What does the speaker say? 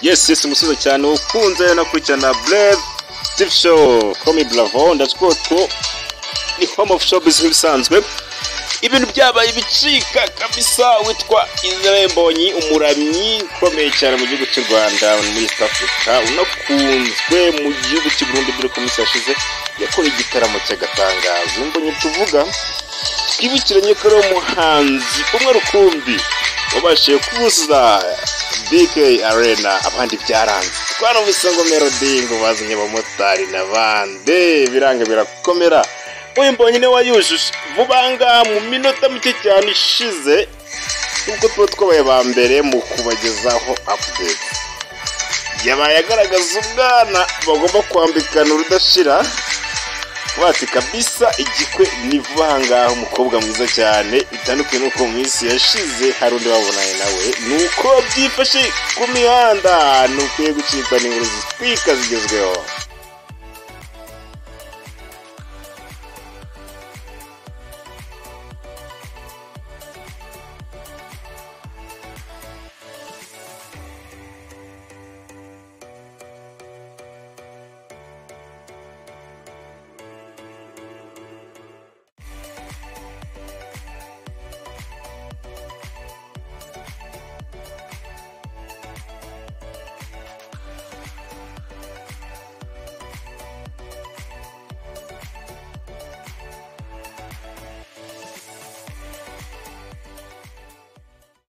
yes yes umusozi cyane ukunze nakurikirana brave steve show komi bravo ndatsiko two ni home of showbiz nk'ibisanzwe ibintu byabaye ibicika kabisa witwa izebonyi umuramyi ukomeye cyane mu gihugu cy'u rwanda muri east africa unakunzwe mu gihugu cy'i burundi dore ko minsi yashize yakora igitaramo cy'agatangazo imbonye tuvuga twibukiranye ko ari umuhanzi umwe rukumbi wabashije kubuza bk arena abandi byaranze twanumvise ngo melody ngo bazanye abamotari na bande biranga birakomera uyu mbonye niwe wayujuje vuba ngaha mu minota mike cyane ishize nubwo tuba twabaye ba mbere mu kubagezaho apudeti yabaye agaragaza ubwana bagomba kwambikana urudashira bati kabisa igikwe ni vuba ahangaha umukobwa mwiza cyane bitandukanye n'uko mu minsi yashize hari undi babonanye nawe ni uko byifashe ku mihanda ntukwiye gucikwa n'inkuru zitwika zigezweho